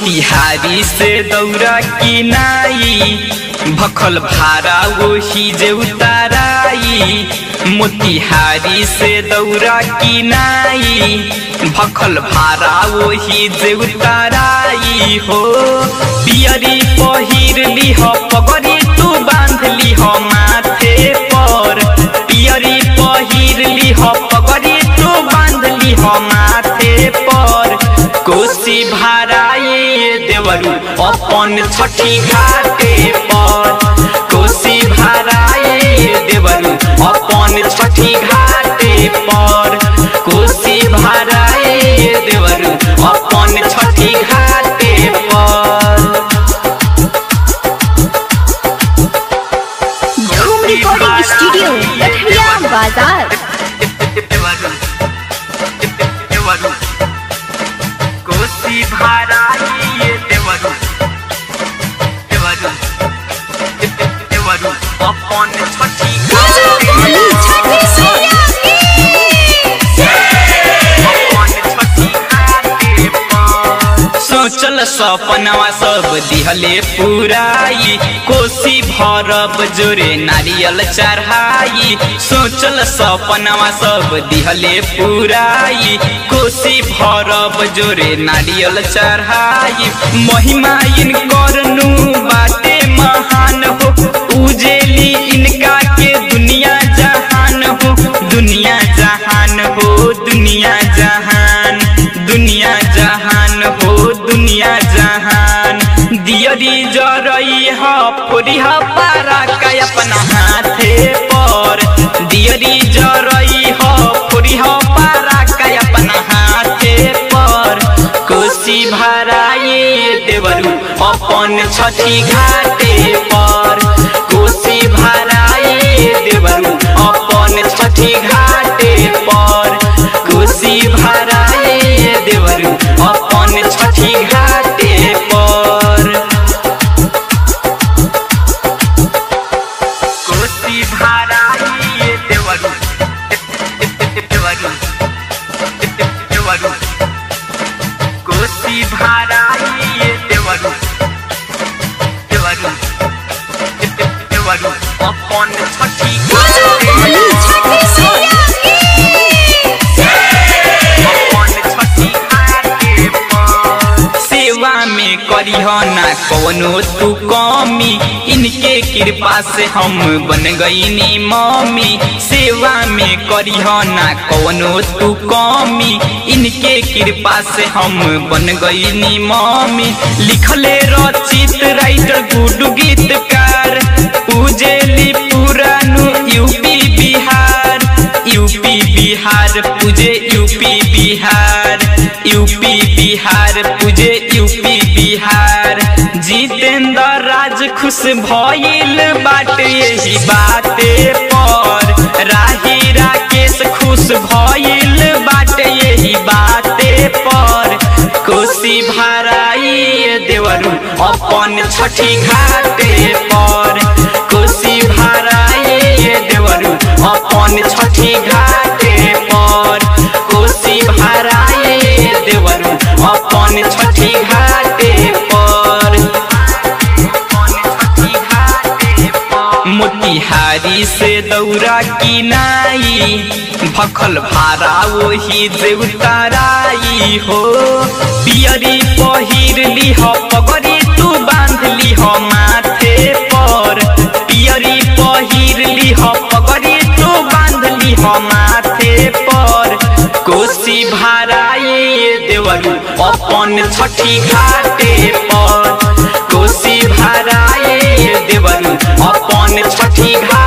मोतिहारी से दौरा की नाई भखल भारा वही जे उताराई मोतिहारी से दौरा की नाई भखल भारा वही जे उताराई हो पियरी पहिर लिह पगड़ी तू बांध लिह माथे पर पियरी पहिर लिह पगड़ी तू बांध लिह माथे पर कोसी भाराए देवरू अपन छठी घाटे पर कोसी भाराए देवरू अपन छठी घाटे पर कोसी भाराए देवरू अपन छठी घाटे पर धूम रिकॉर्डिंग स्टूडियो कठिया बाजार कोसी भाराई देवरू देवरू देवरू अपन छठी बोली छठी मैया की सोचल सपनवा सब दिहले पुराई कोसी भरब जोरे नारियल चढ़ाई सोचल सपनवा सब दिहले पुराई कोसी भरब जोरे नारियल चढ़ाई महिमा इन करनु बाटे महान हो उजेली इनका के दुनिया जहान हो दुनिया जहान हो दुनिया जहान दुनिया जहान हो दुनिया जहान दियरी जरई ह फोरी ह पारा का अपना हाथे पर दियरी जरई ह फोरी ह पारा का अपना हाथे पर कोसी भराए देवरू अपन छठी घाटे पर कोसी भराए देवरू अपन छठी घाटे पर कोसी भराए देवरू अपन छठी घाटे पर कोसी भराए देवरू देवरू देवरू कोसी भराए देवरू देवरू देवरू अपन छठी बोली छठी मैया सेवा में करीह ना कवनो तू कमी इनके कृपा से हम बन गईनी मम्मी सेवा में करीह ना कवनो तू कमी इनके कृपा से हम बन गईनी मम्मी लिखले रचित राइटर गुडू गीतकार उजेली पुरानु यूपी बिहार यूपी बिहार पूजे यूपी बिहार यूपी बिहार पूजे यूपी बिहार जितेंद्र राज खुश भइल बाटे यही बाते पर राही राकेश खुश भइल बाटे यही बाते पर कोसी भराई देवरू अपन छठी घाटे पर कोसी भराई देवरू अपन छठी घाटे पर कोसी भराई देवरू अपन छठी घाटे पर मोतिहारी से दौरा की नाई भखल भारा वही जे उताराई हो पियरी पहिर लिह पगड़ी तू बांध लिह माथे पर पियरी पहिर लिह पगड़ी तू बांध लिह माथे पर कोसी भराए देवरू अपन छठी घाटे पर कोसी भराए देवरू अपन छठी घाटे